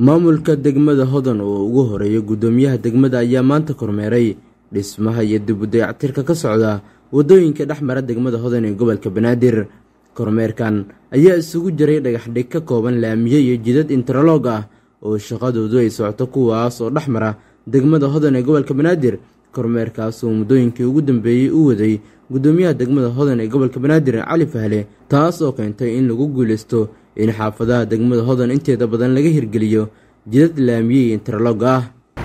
maamulka degmada hodan oo ugu horeeya guddoomiyaha degmada ayaa maanta kormeeray dhismaha iyo dib u dayactirka ka socda waddooyinka dhex mara degmada hodan ee gobolka banaadir kormeerkan ayaa isugu jiray dhagaxdhig ka kooban laamiye iyo jidad interloog ah oo shaqadoodu ay socoto kuwaas oo dhex mara degmada hodan ee gobolka banaadir kormeerkaas oo muddooyinkii ugu dambeeyey u waday guddoomiyaha degmada hodan ee gobolka banaadir cali fahle taas oo keentay in lagu guulaysto in xaafadaha degmada hodan inteeda badan laga hirgeliyo jidad laamiye iyo interloog ah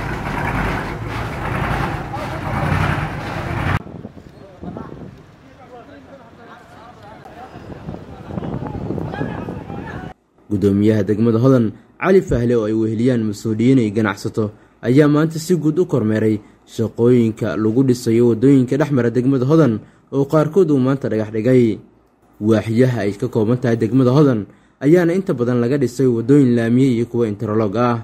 guddoomiyaha degmada hodan cali fahle oo ay weheliyaan mas-uuliyiin ay ganacsato ayaa maanta si guud u kormeeray shaqooyinka lagu dhisayo waddooyinka dhex mara degmada hodan oo qaarkood uu maanta dhagax dhigay waaxyaha ay ka kooban tahay degmada hodan ayaana inta badan laga dhisay waddooyin laamiye iyo kuwa interloog ah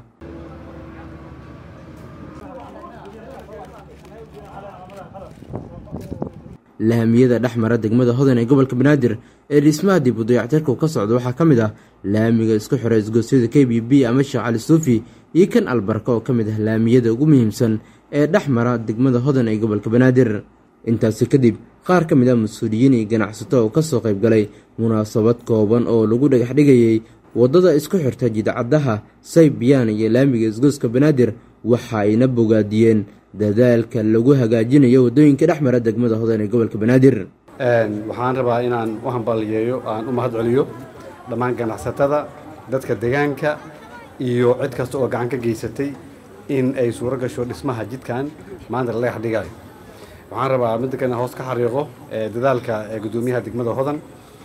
laamiyada dhex mara degmada hodan ee gobolka banaadir ee dhismaha dib u dayactirku ka socda waxaa ka mid ah laamiga isku xira isgoosyada k b b ama sheekh cali suufi iyo kan albarka oo ka mid ah laamiyada ugu muhiimsan ee dhex mara degmada hodan ee gobolka banaadir intaasi kadib qaar ka mid ah mas-uuliyiin iyo ganacsato oo kasoo qayb galay munaasabad kooban oo lagu dhagax dhigayay waddada isku xirta jidcaddaha saybiyaan iyo laamiga isgooska banaadir waxa ayna bogaadiyeen dadaalka lagu hagaajinayo waddooyinka dhex mara degmada hodan ee gobolka banaadir waxaan rabaa inaan u hambaliyeeyo aan u mahad celiyo dhammaan ganacsatada dadka deegaanka iyo cid kasta oo gacan ka geysatay in ay suuro gasho dhismaha jidkan maanta la dhagax dhigayo waxaan rabaa midda kale hoos ka xariiqo dadaalka guddoomiyaha degmada hodan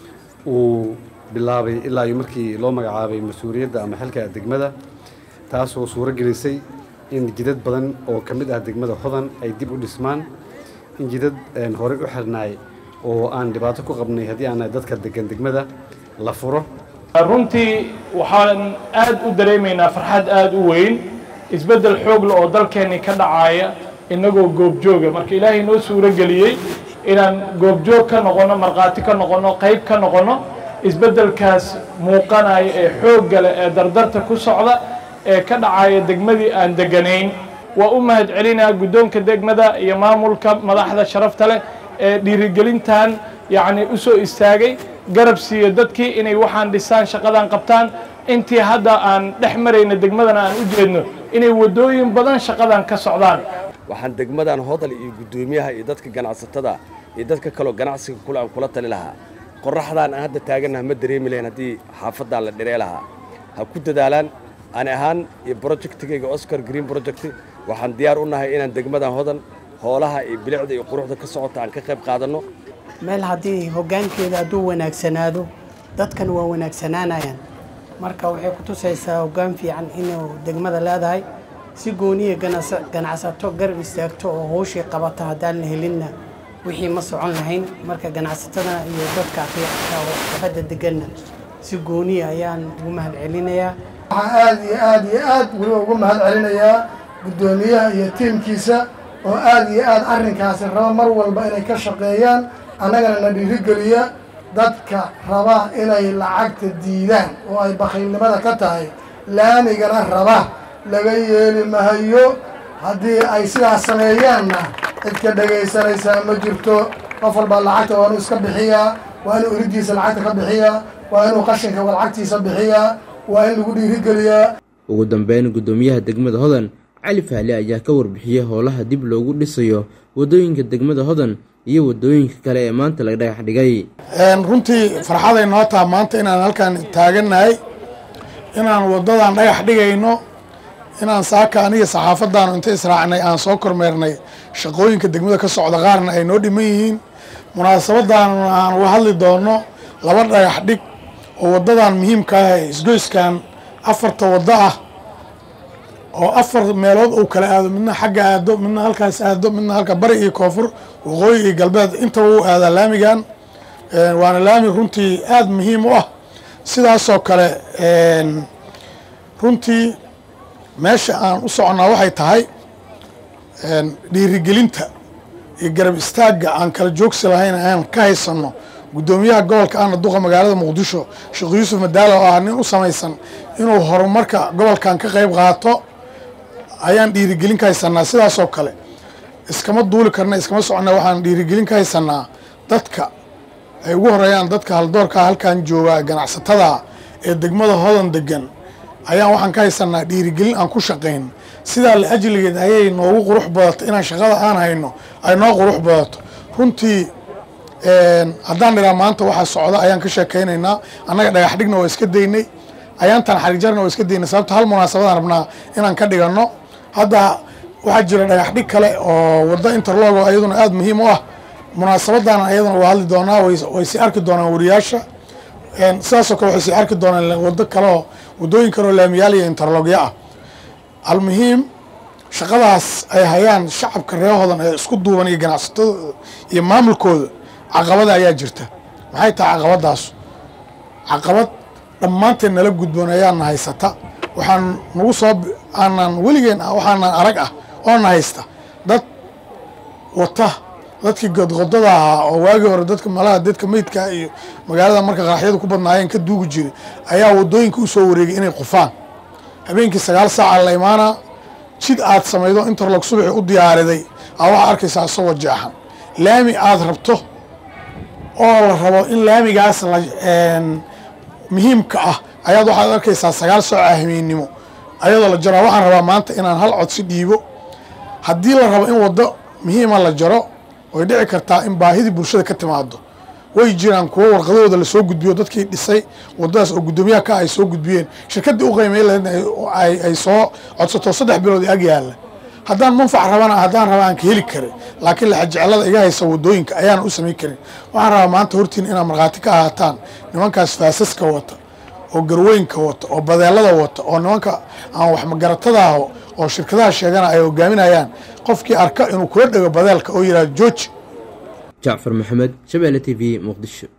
uu bilaabay ilaa iyo markii loo magacaabay mas-uuliyadda ama xilka degmada taasoo suuro gelisay in jidad badan oo ka mid ah degmada hodan ay dib u dhismaan in jidad horey u xirnaay oo aan dhibaato ku qabnay haddii aan dadka degan degmada la furo runtii waxaan aad u dareemaynaa farxad aad u weyn isbeddel xoogle oo dalkeennii ka dhacaaya innagoo goobjooga marka ilaahay noo suuro geliyey inaan goobjoog ka noqonno markhaati ka noqonno qayb ka noqonno isbeddelkaas muuqanaya ee xoogga leh ee dardarta ku socda ee ka dhacaya degmadii aan deganayn waa u mahad celinaa guddoonka degmada iyo maamulka madaxda sharafta leh ee dhiirigelintan yacni u soo istaagay garab siiyo dadkii inay waxaan dhisaan shaqadan qabtaan intii hadda aan dhex marayna degmadana aan u jeedno inay waddooyin badan shaqadan ka socdaan waxaan degmadan hodal iyo guddoomiyaha iyo dadka ganacsatada iyo dadka kaloo ganacsiga kule aan kula tali lahaa qorraxdaan aan hadda taagannaha ma dareemi lahayn haddii xaafaddaan la dhiree lahaa ha ku dadaalaan ani ahaan iyo brojectigayga oscar green project waxaan diyaar u nahay inaan degmadan hodan hoolaha iyo bilicda iyo quruxda ka socota aan ka qayb qaadanno meel haddii hoggaankeeda hadduu wanaagsanaado dadkan waa wanaagsanaanayaan marka waxay ku tusaysaa hoggaan fiican inuu degmada leedahay si gooniya ganacsato garab istaagto oo howshii qabata haddaan la helinna wixii ma socon lahayn marka ganacsatada iyo dadka aqiiqka oo xafadda deganna si gooniya ayaan ugu mahad celinayaa waxaan aad iyo aad iyo aad weliba ugu mahad celinayaa guddoomiyaha iyo tiimkiisa oo aad iyo aad arrinkaasi raba mar walba inay ka shaqeeyaan annagana na dhiirigeliya dadka raba inay lacagta diidaan oo ay bakhiilnimada ka tahay laamigana raba laga yeeli mahayo haddii ay sidaas sameeyaanna cidka dhegaysanaysaa ma jirto qof walbaa lacagta waa inuu iska bixiyaa waa inuu iridiisa lacagta ka bixiyaa waa inuu qashinka lacagtiisa bixiyaa waa in lagu dhiirigeliyaa ugu dambeyn guddoomiyaha degmada hodan cali fahle ayaa ka warbixiyey howlaha dib loogu dhisayo waddooyinka degmada hodan iyo waddooyinka kale ee maanta laga dhagax dhigay runtii farxaday noo taha maanta inaan halkaan taagannahay inaan waddadan dhagax dhigayno inaan saaka aniga saxaafadaanu inta israacnay aan soo kormeernay shaqooyinka degmada ka socda qaarna ay noo dhiman yihiin munaasabadan aan uga hadli doono laba dhagax dhig oo waddadan muhiimka ah ee isgoyskan afarta waddo ah oo afar meelood uu kala aado midna xagga aado midna halkaas aado midna halka bari iyo koonfur waqooyi iyo galbeed intaba uu aadaa laamigan waana laami runtii aada muhiim u ah sidaasoo kale runtii meesha aan u soconnaa waxay tahay dhiirigelinta iyo garab istaagga aan kala joogsi lahayn aan ka haysanno guddoomiyaha gobolka ahna duqa magaalada muqdisho sheekh yuusuf madaalo oo ah nin u samaysan inuu horumarka gobolkan ka qayb qaato ayaan dhiirigelin ka haysanaa sidaasoo kale iskama duuli karna iskama socona waxaan dhiirigelin ka haysanaa dadka ay ugu horeeyaan dadka haldoorkaa halkan jooga ganacsatada ee degmada hodan degan ayaan waxaan ka haysanaa dhiirigelin aan ku shaqayn sidaa la ajligeed ayay noogu qurux badato inaan shaqada aan hayno ay noo qurux badato runtii haddaan dhiraa maanta waxaa socda ayaan ka sheekaynaynaa annaga dhagax dhigna waa iska daynay ayaantan xarijarna waa iska daynay sababto hal munaasabadaan rabnaa inaan ka dhiganno hadda waxaa jira dhagax dhig kale oo waddo interlogo ayaduna aada muhiim u ah munaasabadan ayaduna waa hadli doonaa way sii arki doonaan wariyaasha sidaasoo kale waxay sii arki doonaan waddo kaleoo waddooyin kaleoo laamiyaal iyo interlogya ah almuhiim shaqadaas ay hayaan shacabka reehodan ee isku duuban iyo ganacsatadooda iyo maamulkooda caqabada ayaa jirta maxay tahay caqabadaas caqabad dhammaanteen nala gudboon ayaana haysata waxaan nagu soo aanan weligeen waxaanan arag ah oona haysta dad wata dadkii godqodada ahaa oo waagii hore dadka malaha dadka meydka iyo magaalada marka qaraxyadu ku badnaayeen ka duugi jiray ayaa wadooyinka u soo wareegay inay qufaan habeenkii sagaal saaca la imaanaa jid aad samaydo interlog subaxi u diyaariday aa waxaa arkaysaa isagoo jeexan laami aad rabto oo la rabo in laamigaas la muhiimka ah ayaad waxaad arkaysaa sagaal saaca hameennimo ayadoo la jaro waxaan rabaa maanta inaan hal codsi dhiibo haddii la rabo in waddo muhiima la jaro way dhici kartaa in baahidii bulshada ka timaado way jiraan kuwo warqadahooda lasoo gudbiyo dadkii dhisay wadadaas oo guddoomiyaha ka ay soo gudbiyeen shirkaddii u qiimay lahayd ay soo codsato saddex bilood ag yaalla haddaan manfac rabana haddaan raba aan ka heli karin laakiin laxajeclada iga haysa wadooyinka ayaan u samayn karin waxaan rabaa maanta hortiin inaad markhaati ka ahaataan nimankaas faasaska wata oo garweynka wata oo badeelada wata oo nimanka aan wax magaratada aho oo shirkadaha sheegana ay hogaaminayaan qofkii arka inuu kula dhego badeelka oo yidhahdo jooji jacfar maxamed shabeelle t v muqdisho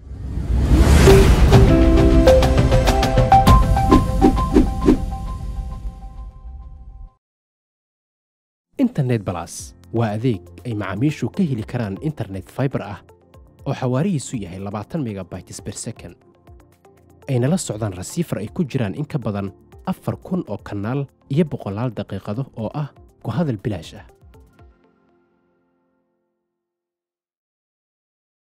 internet balas waa adeeg ay macaamiishu ka heli karaan internet faibar ah oo xawaarihiisu yahay labaatan megabytes ber second ayna la socdaan rasiifar ay ku jiraan in ka badan afar kun oo kanaal iyo boqolaal daqiiqado oo ah ku hadal bilaash ah